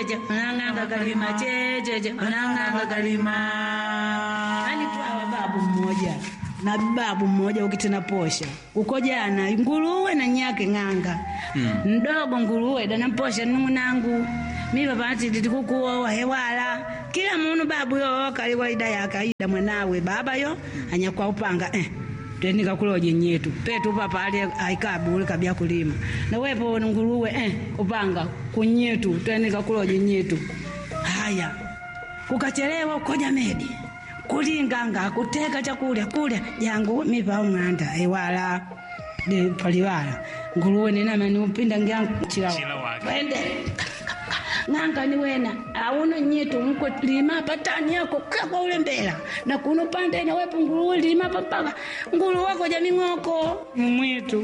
checheche wanang'anga kalima checheche wanang'anga kalima yani twawa babu mmoja na babu mmoja ukitena posha uko jana nguruwe na nyake ng'anga mdogo nguruwe dana posha nung'unangu mi papati titikukuowa hewala kila munu babu yo kaliwaida yakaida mwanawe baba yo anyakwa upanga eh twenika kuloje nyetu petu papa ali aikabu ule kabia kulima na wepo nguruwe eh upanga kunyetu twenika kuloje nyetu haya kukachelewa ukoja medi kulinganga kuteka chakulya kulya jangu mipa umwanda ewala de paliwala nguruwe ninamani upinda ngyangu Chila chilawa wake. wende ng'anga ni wena auno nyetu mko lima patani yako kila kwa ule mbela na kuno pande na wepo nguruwe lima papaka nguruwe wako jamii ng'oko mwitu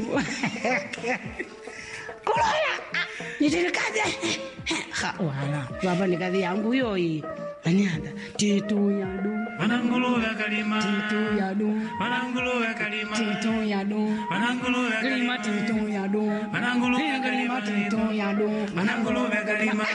kulola nitilikaze ha wala baba ni kazi yangu yoyi anyanda titu yadu Wananguluwe kalima. titu yadu Wananguluwe kalima. titu yadu Wananguluwe Kalima kalima. titu yadu Wananguluwe Kalima kalima. titu yadu Wananguluwe kalima.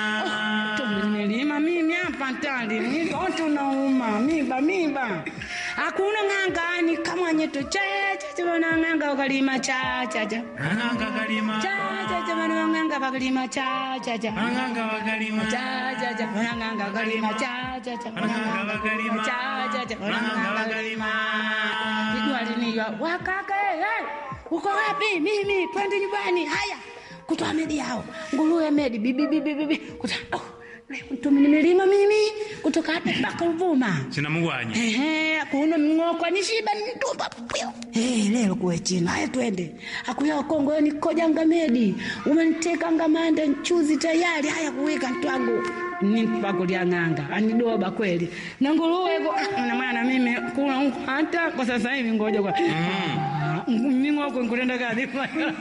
tumelima mimi hapa tali mitoto nauma miba miba hakuna ng'angani kama nyeto chachacha wana ng'anga wakalima chachacha Wananga kalima. chachacha wana ng'anga wakalima chachacha Wananga wakalima. chachacha wana ng'anga wakalima chachacha wana Wananga ng'anga wakalima. chachacha wana Wananga ng'anga wakalima. Nijua linijua wakaka hey, uko wapi? Mimi twende nyumbani. Haya, kutoa medi yao nguruwe medi bibi bibi bibi kuta oh, leo mtumi nimelima mimi kutoka hapa mpaka Ruvuma. Sina mugwanyi. Ehe, kuno mng'oko nishiba nitumba pio. Eh, leo kuwe china. Haya twende. Akuya Kongo yo nikojanga medi. Umeniteka ngamanda nchuzi tayari. Haya kuweka ntwangu. Nipakulia ng'anga anidoba kweli na nguruwe hivyo ah, na mwana mimi kula huko hata kwa sasa hivi ngoja kwa ming'oko nkulenda kazi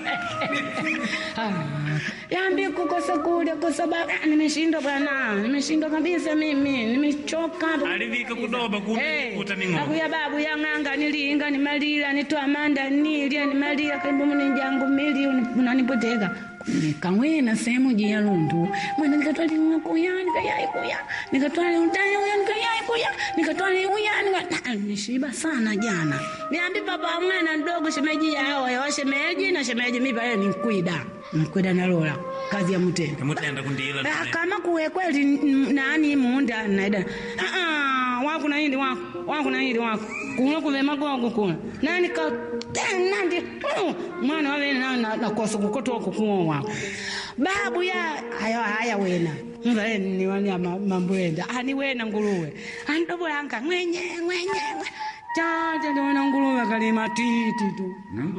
Ah, yambi kukosa kule kwa sababu ah, nimeshindwa bwana nimeshindwa kabisa mimi nimechoka Alivika kudoba Hey, kuta ming'oko. akuya babu yang'anga nilinga nimalila nitwa manda nilya nimalila kaibomu ninjangu mili unanipoteka nikawena sehemu jia lundu mwana nikatwali kuya nikayai kuya nikatwali utani uya nikayai kuya nikatwali uya nika nishiba sana jana niambi papa mwana ndogo shemeji yao ya shemeji na shemeji mipa yeye ni mkwida mkwida nalola kazi ya mtenda Kamutenda kundila. Ah, kama kuwe kweli n- nani munda naida ah ah wako na hindi wako wako na hindi wako kuno kuve magogo kuna nani ka ten nandi mm, mwana wale na na, na kosa kukoto wako kuo wako babu ya haya haya wena mvale ni wani ya ma- mambo enda ani wena nguruwe ani dobo yanka mwenye mwenye Chacha tuona nguruwe kalima titi tu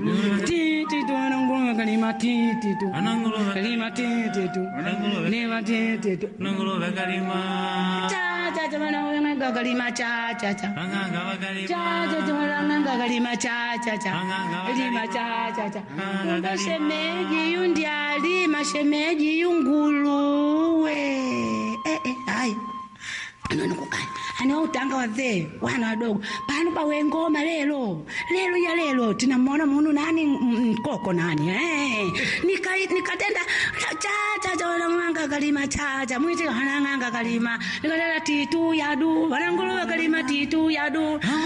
titi tuona nguruwe kalima titi tu Wananguluwe kalima titi tu Wananguluwe. lima titi tu Wananguluwe kalima. cha cha cha wana wenga kalima cha cha cha Wananga wakalima. cha cha cha wana wenga kalima cha cha cha lima cha cha cha Kumbe shemeji yundi alima shemeji yunguluwe eh eh hai anono kukani ana utanga wazee wana wadogo pano pawe ngoma lelo lelo ya lelo tinamwona munu nani m- mkoko nani eh nika nikatenda cha cha cha wana nganga kalima cha cha mwiti hana nganga kalima nikatenda titu yadu wana nguluwe kalima titu yadu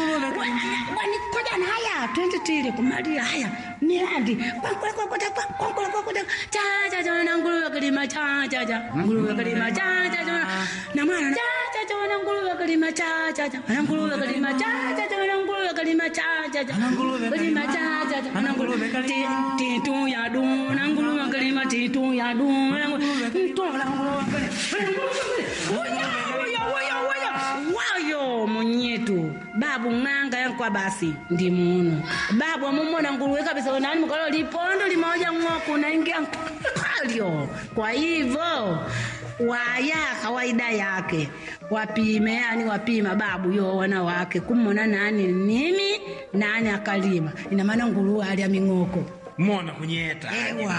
wani koja na haya twende tile kumalia haya miradi kwankula kwankula kwankula kwankula cha cha cha wana nguluwe kalima cha cha cha nguluwe kalima cha cha cha na mwana cha cha cha wana nguluwe kalima cha cha cha wana nguluwe kalima cha cha cha wana nguluwe kalima cha cha cha kalima cha cha cha wana nguluwe kalima titu ya du wana nguluwe kalima titu ya du wana nguluwe mtu wana nguluwe kalima Oya, oya, oya, oya. wayo munyetu babu ng'anga yankwa basi ndi muno babu amumona nguruwe kabisa nani mukalo lipondo limoja ng'oku naingia kalyo kwa hivyo waya kawaida yake wapime yani wapima babu yo wana wake kumona nani nini nani akalima ina maana nguruwe alya ming'oko Mona kunyeta. ewa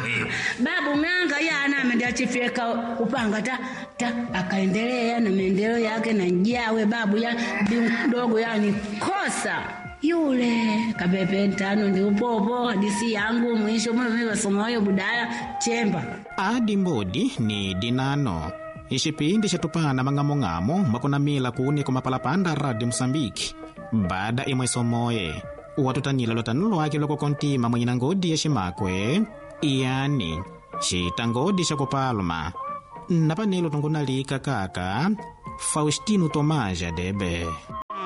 babu ng'anga yana amendachifyeka upanga ta, ta akaendelea na maendeleo yake na njawe babu ya bi mdogo yani kosa yule kapepe ntano ndi upopo hadisi yangu mwisho mweme wasomayo budala chemba adi mbodi ni dinano ixipindi xitupana mang'among'amo makunamila kuni kumapalapanda radi mosambiki bada imwe somoye watutanila lotanu lwake loko kontima mwenyina ngodi ya ximakwe yani xita ngodi xa kupaluma napanelo tungunalika kaka faustino tomaja debe